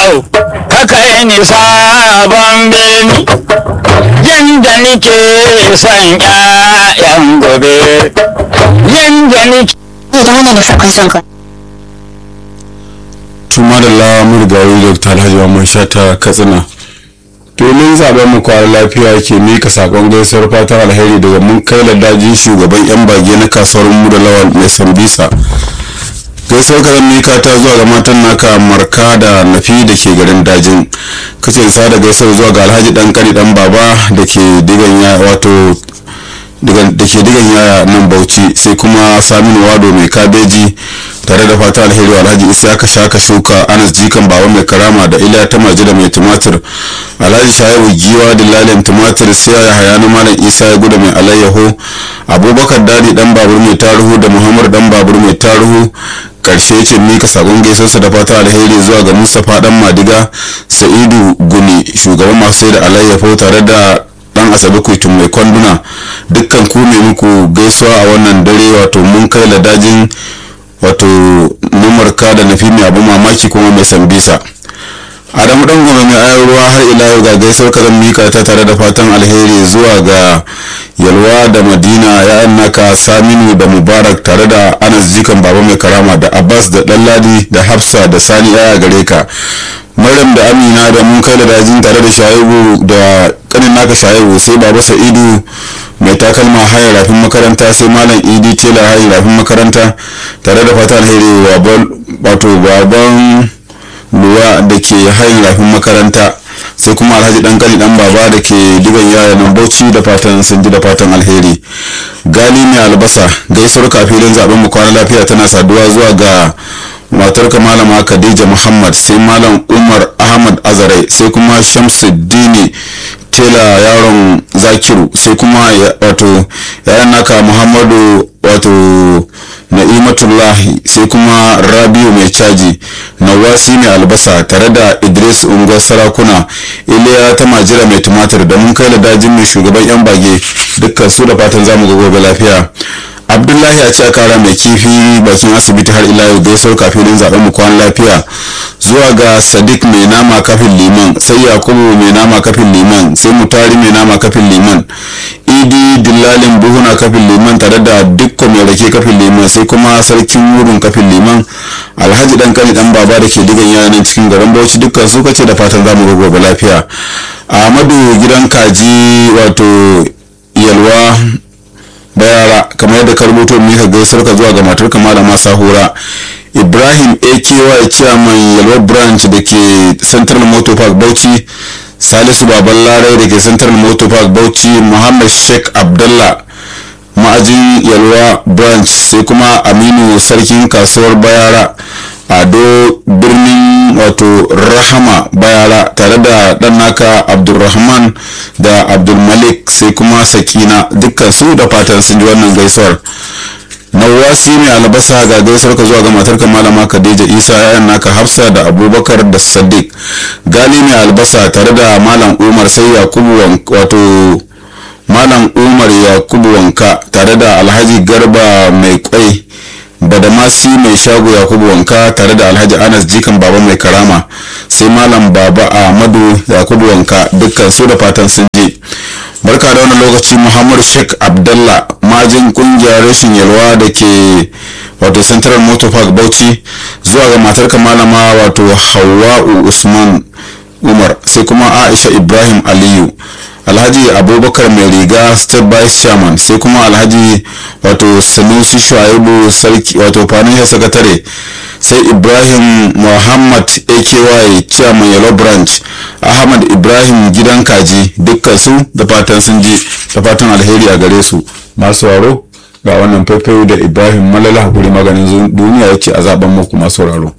yau haka yi ni sabon beni yanda nike son ƴaƴan gobe yanda nike ne da wannan da farkon son ka tuma da lamu rigayi dr alhaji mamman shata katsina domin zaben mu kwara lafiya ke mika sakon gaisuwar fatan alheri daga mun kai ladajin shugaban yan bage na kasuwar mu da lawal mai sambisa gaisuwar kazan mika ta zuwa ga matan naka marka da nafi da ke garin dajin kace sa da gaisuwar zuwa ga alhaji dan kari dan baba da ke digan ya wato da ke digan yaya nan bauchi sai kuma saminu wado mai kabeji tare da fata alheri alhaji isa aka shaka shuka anas jikan baba mai karama da iliya ta majida mai tumatir alhaji sha'ibu giwa da lalin tumatir sai ya haya na malam isa ya guda mai alayyaho abubakar dadi dan babur mai taruhu da muhammad dan babur mai taruhu karshe ce mika sakon gaisarsa da fata alheri zuwa ga mustapha dan madiga sa'idu guni shugaban masu sai da alayyafo tare da dan asabe kuitun mai kwanduna dukkan ku mai muku gaisuwa a wannan dare wato mun kai ladajin wato numarka da nafi mai abu mamaki kuma mai sambisa adamu dan goma mai ayar ruwa har ila yau ga gaisuwar kazan mika ta tare da fatan alheri zuwa ga yalwa da madina ya'yan naka saminu da mubarak tare da anas jikan baba mai karama da abbas da ɗanladi da hafsa da sani yaya gare ka maryam da amina da mun kai da dajin tare da shaibu da kanin naka shaibu sai baba sa'idu mai takalma hayar rafin makaranta sai malam idi tela hayar rafin makaranta tare da fata alheri wato baban luwa da ke hayar rafin makaranta sai kuma alhaji dan kani dan baba da ke digan yaya nan bauchi da fatan sun ji da fatan alheri gali mai albasa gaisuwar kafilin zaben mu kwana lafiya tana saduwa zuwa ga matarka malama khadija muhammad sai malam umar ahmad azarai sai kuma shamsuddini tela yaron zakiru sai kuma wato yayan naka muhammadu wato na'imatullahi sai kuma rabiu mai caji nawasi mai albasa tare da idris unguwar sarakuna iliya ta majira mai tumatir da mun kai da dajin mai shugaban yan bage dukkan su da fatan zamu ga gobe lafiya abdullahi a ce a kara mai kifi bakin asibiti har ila yau gaisuwar kafin zaben mu kwan lafiya zuwa ga sadiq mai nama kafin liman sai yakubu mai nama kafin liman sai mutari mai nama kafin liman idi dillalin buhuna kafin liman tare da dukko mai rake kafin liman sai kuma sarkin wurin kafin liman alhaji dan kani dan baba da ke digan yanan cikin garin bauchi dukkan su kace da fatan zamu ga gobe lafiya ahmadu gidan kaji wato yalwa da yara kamar yadda ka rubuto mika gaisuwar ka zuwa ga matar kama da masa hura ibrahim aky chairman yalwa branch da ke central motor park bauchi salisu baban larai da ke central motor park bauchi muhammad sheikh abdullah ma'ajin yalwa branch sai kuma aminu sarkin kasuwar bayara ado birnin wato rahama bayara tare da dan naka abdulrahman da abdulmalik sai kuma sakina dukkan su da fatan sun ji wannan gaisuwar nawasi mai albasa ga gaisuwar ka zuwa ga matarka malama khadija isa yayan naka hafsa da abubakar da sadiq gali mai albasa tare da malam umar sai yakubu wato malam umar yakubu wanka tare da alhaji garba mai kwai badamasi mai shago yakubu wanka tare da alhaji anas jikan baba mai karama sai malam baba ahmadu yakubu wanka dukkan su da fatan sun je barka da wannan lokaci muhammadu sheikh abdallah majin kungiyar rashin yalwa da ke wato central motor park bauchi zuwa ga matarka malama wato hawa'u usman umar sai kuma aisha ibrahim aliyu alhaji abubakar mai riga state vice chairman sai kuma alhaji wato sanusi shuaibu sarki wato financial secretary sai ibrahim muhammad aky chairman yellow branch ahmad ibrahim gidan kaji dukkan su da fatan sun ji da fatan alheri a gare su masu waro ga wannan faifayo da ibrahim malala hakuri maganin duniya yake a zaben muku masu sauraro